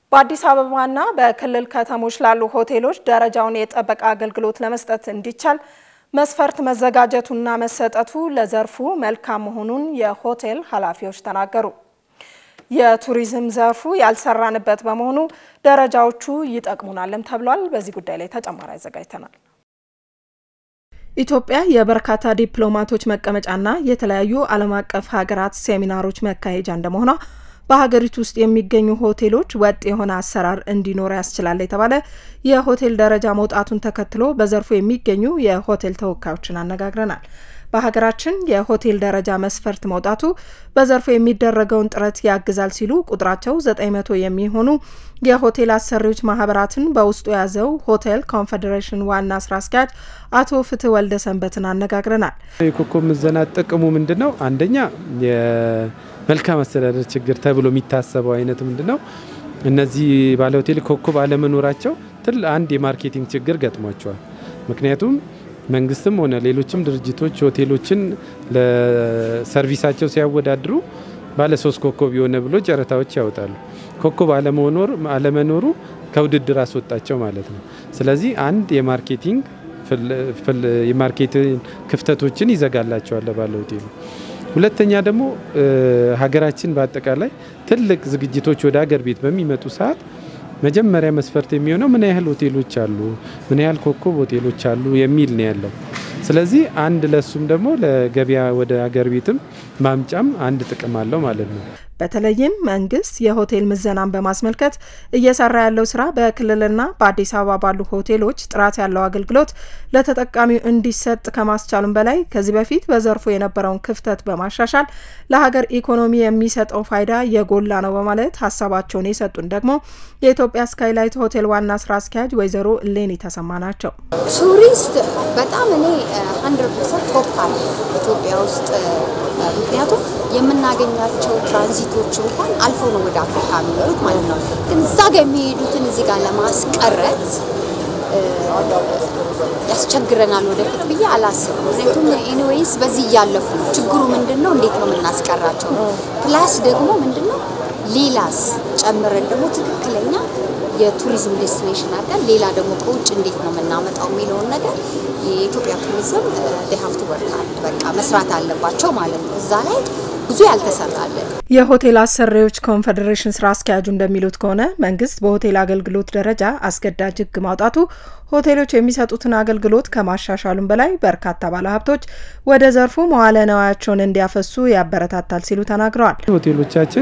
በአዲስ አበባና በክልል ከተሞች ላሉ ሆቴሎች ደረጃውን የጠበቀ አገልግሎት ለመስጠት እንዲቻል መስፈርት መዘጋጀቱና መሰጠቱ ለዘርፉ መልካም መሆኑን የሆቴል ኃላፊዎች ተናገሩ። የቱሪዝም ዘርፉ ያልሰራንበት በመሆኑ ደረጃዎቹ ይጠቅሙናልም ተብሏል። በዚህ ጉዳይ ላይ ተጨማሪ አዘጋጅተናል። ኢትዮጵያ የበርካታ ዲፕሎማቶች መቀመጫና የተለያዩ ዓለም አቀፍ ሀገራት ሴሚናሮች መካሄጃ እንደመሆኗ በሀገሪቱ ውስጥ የሚገኙ ሆቴሎች ወጥ የሆነ አሰራር እንዲኖር ያስችላል የተባለ የሆቴል ደረጃ መውጣቱን ተከትሎ በዘርፉ የሚገኙ የሆቴል ተወካዮችን አነጋግረናል። በሀገራችን የሆቴል ደረጃ መስፈርት መውጣቱ በዘርፉ የሚደረገውን ጥረት ያግዛል ሲሉ ቁጥራቸው ዘጠኝ መቶ የሚሆኑ የሆቴል አሰሪዎች ማህበራትን በውስጡ የያዘው ሆቴል ኮንፌዴሬሽን ዋና ስራ አስኪያጅ አቶ ፍትህ ወልደ ሰንበትን አነጋግረናል። የኮከብ ምዘና ጥቅሙ ምንድን ነው? አንደኛ የመልካም አስተዳደር ችግር ተብሎ የሚታሰበው አይነት ምንድን ነው? እነዚህ ባለ ሆቴል ኮከብ አለመኖራቸው ትል አንድ የማርኬቲንግ ችግር ገጥሟቸዋል። ምክንያቱም መንግስትም ሆነ ሌሎችም ድርጅቶች ሆቴሎችን ለሰርቪሳቸው ሲያወዳድሩ ባለ ሶስት ኮከብ የሆነ ብሎ ጨረታዎች ያወጣሉ። ኮከብ አለመኖሩ ከውድድር አስወጣቸው ማለት ነው። ስለዚህ አንድ የማርኬቲንግ የማርኬቲንግ ክፍተቶችን ይዘጋላቸዋል ባለ ሆቴሉ። ሁለተኛ ደግሞ ሀገራችን በአጠቃላይ ትልቅ ዝግጅቶች ወደ ሀገር ቤት በሚመጡ ሰዓት መጀመሪያ መስፈርት የሚሆነው ምን ያህል ሆቴሎች አሉ፣ ምን ያህል ኮከብ ሆቴሎች አሉ የሚል ነው ያለው። ስለዚህ አንድ ለሱም ደግሞ ለገበያ ወደ ሀገር ቤትም ማምጫም አንድ ጥቅም አለው ማለት ነው። በተለይም መንግስት የሆቴል ምዘናን በማስመልከት እየሰራ ያለው ስራ በክልልና በአዲስ አበባ ባሉ ሆቴሎች ጥራት ያለው አገልግሎት ለተጠቃሚው እንዲሰጥ ከማስቻሉም በላይ ከዚህ በፊት በዘርፉ የነበረውን ክፍተት በማሻሻል ለሀገር ኢኮኖሚ የሚሰጠው ፋይዳ የጎላ ነው በማለት ሀሳባቸውን የሰጡን ደግሞ የኢትዮጵያ ስካይላይት ሆቴል ዋና ስራ አስኪያጅ ወይዘሮ እሌኒ ተሰማ ናቸው። ቱሪስት በጣም እኔ ሀንድረድ ፐርሰንት ቶፕ አለ ኢትዮጵያ ውስጥ ምክንያቱም የምናገኛቸው ትራንዚቶች እንኳን አልፎ ነው ወደ አፍሪካ የሚሄዱት ማለት ነው። ግን እዛ ጋር የሚሄዱትን እዚህ ጋር ለማስቀረት ያስቸግረናል ወደፊት ብዬ አላስብም። ምክንያቱም ኤኒዌይስ በዚህ እያለፉ ነው። ችግሩ ምንድን ነው? እንዴት ነው የምናስቀራቸው? ፕላስ ደግሞ ምንድን ነው ሌላስ ጨምረን ደግሞ ትክክለኛ የቱሪዝም ዴስቲኔሽን አድርገን ሌላ ደግሞ ከውጭ እንዴት ነው የምናመጣው የሚለውን ነገር የኢትዮጵያ ቱሪዝም ሀፍቱ ወርካል በቃ መስራት አለባቸው ማለት ነው። እዛ ላይ ብዙ ያልተሰራለን። የሆቴል አሰሪዎች ኮንፌዴሬሽን ስራ አስኪያጁ እንደሚሉት ከሆነ መንግስት በሆቴል አገልግሎት ደረጃ አስገዳጅ ሕግ ማውጣቱ ሆቴሎች የሚሰጡትን አገልግሎት ከማሻሻሉም በላይ በርካታ ባለሀብቶች ወደ ዘርፉ መዋለ ነዋያቸውን እንዲያፈሱ ያበረታታል ሲሉ ተናግረዋል። ሆቴሎቻችን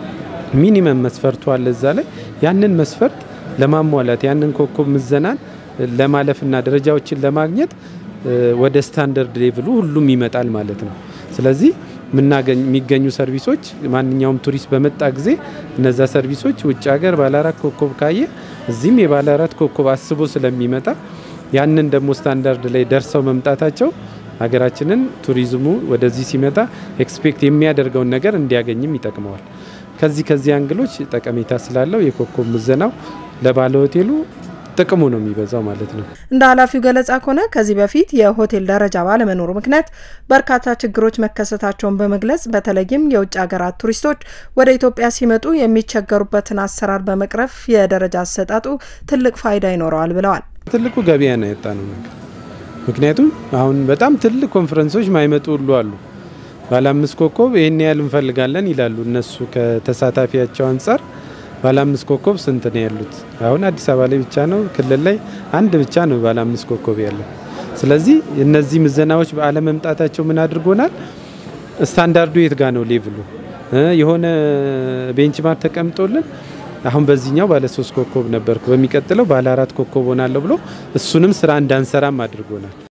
ሚኒመም መስፈርቱ አለ እዛ ላይ ያንን መስፈርት ለማሟላት ያንን ኮከብ ምዘናን ለማለፍና ደረጃዎችን ለማግኘት ወደ ስታንዳርድ ሌቭሉ ሁሉም ይመጣል ማለት ነው። ስለዚህ የሚገኙ ሰርቪሶች ማንኛውም ቱሪስት በመጣ ጊዜ እነዛ ሰርቪሶች ውጭ ሀገር ባለ አራት ኮከብ ካየ እዚህም የባለ አራት ኮከብ አስቦ ስለሚመጣ ያንን ደግሞ ስታንዳርድ ላይ ደርሰው መምጣታቸው ሀገራችንን ቱሪዝሙ ወደዚህ ሲመጣ ኤክስፔክት የሚያደርገውን ነገር እንዲያገኝም ይጠቅመዋል። ከዚህ ከዚህ አንግሎች ጠቀሜታ ስላለው የኮከብ ምዘናው ለባለ ሆቴሉ ጥቅሙ ነው የሚበዛው ማለት ነው። እንደ ኃላፊው ገለጻ ከሆነ ከዚህ በፊት የሆቴል ደረጃ ባለመኖሩ ምክንያት በርካታ ችግሮች መከሰታቸውን በመግለጽ በተለይም የውጭ ሀገራት ቱሪስቶች ወደ ኢትዮጵያ ሲመጡ የሚቸገሩበትን አሰራር በመቅረፍ የደረጃ አሰጣጡ ትልቅ ፋይዳ ይኖረዋል ብለዋል። ትልቁ ገበያ ነው ያጣ ነው ነገር ምክንያቱም አሁን በጣም ትልቅ ኮንፈረንሶች ማይመጡ ሁሉ አሉ። ባለ አምስት ኮከብ ይህን ያህል እንፈልጋለን ይላሉ እነሱ ከተሳታፊያቸው አንጻር ባለ አምስት ኮከብ ስንት ነው ያሉት? አሁን አዲስ አበባ ላይ ብቻ ነው፣ ክልል ላይ አንድ ብቻ ነው ባለ አምስት ኮከብ ያለው። ስለዚህ እነዚህ ምዘናዎች በአለመምጣታቸው ምን አድርጎናል? ስታንዳርዱ የት ጋ ነው ሌቭሉ የሆነ ቤንችማርክ ተቀምጦልን አሁን በዚህኛው ባለ ሶስት ኮከብ ነበርኩ፣ በሚቀጥለው ባለ አራት ኮከብ ሆናለሁ ብሎ እሱንም ስራ እንዳንሰራም አድርጎናል።